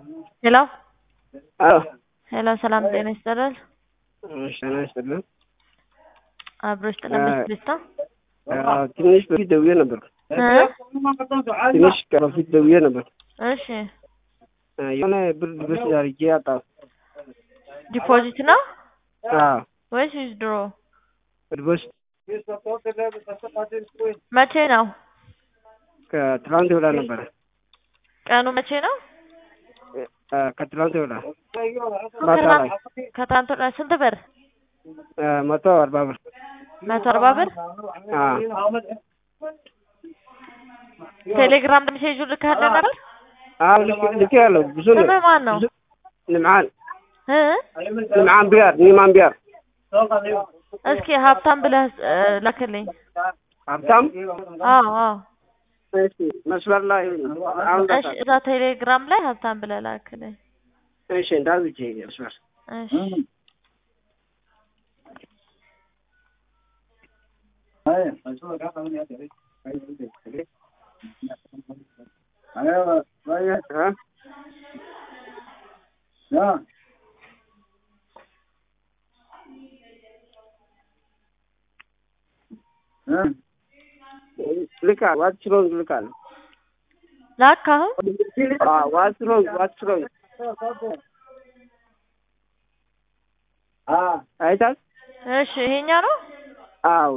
ሄሎ አዎ ሄሎ፣ ሰላም ጤና ይስጥልኝ። እሺ ጤና ይስጥልኝ። አብሮሽ ጥለበት ደስታ አዎ፣ ትንሽ በፊት ደውዬ ነበር። እ ትንሽ በፊት ደውዬ ነበር። እሺ የሆነ ብር ድረስ አድርጌ አጣሁ። ዲፖዚት ነው አዎ ወይስ ዊዝድሮ? ድረስ መቼ ነው ከትላንት ወዳ ነበረ። ቀኑ? መቼ ነው? አ፣ ከትላንት ወዳ ማታ ላይ ከትናንት ወዲያ ስንት ብር? አ፣ መቶ አርባ ብር። መቶ አርባ ብር። አዎ ቴሌግራም ሜሴጁ ልካለህ ነበር? አዎ ልክ ልክ ያለው ብዙ ነው። ስምህ ማን ነው? ንምዓን እ ንምዓን ቢያር ኒማን ቢያር እስኪ ሀብታም ብለህ እ ላክልኝ። ሀብታም አዎ አዎ። እሺ መስመር ላይ አሁን እሺ እዛ ቴሌግራም ላይ ሀብታም ብለህ ላክልኝ። እሺ እንዳዝቼ መስመር እሺ እ? ልካል ዋትስሮንግ ልካል ላክ አሁን ዋትስሮንግ ዋትስሮንግ አይታል እሺ ይሄኛ ነው። አዎ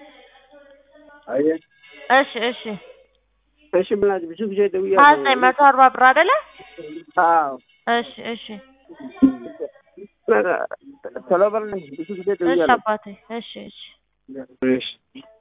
እሺ እሺ እሺ ብላች ብዙ ጊዜ ሀያ ደውያለሁ ዘጠኝ መቶ አርባ ብር አይደለ? አዎ እሺ እሺ ቶሎ በል ብዙ ጊዜ እሺ ደውያለሁ አባቴ እሺ እሺ እሺ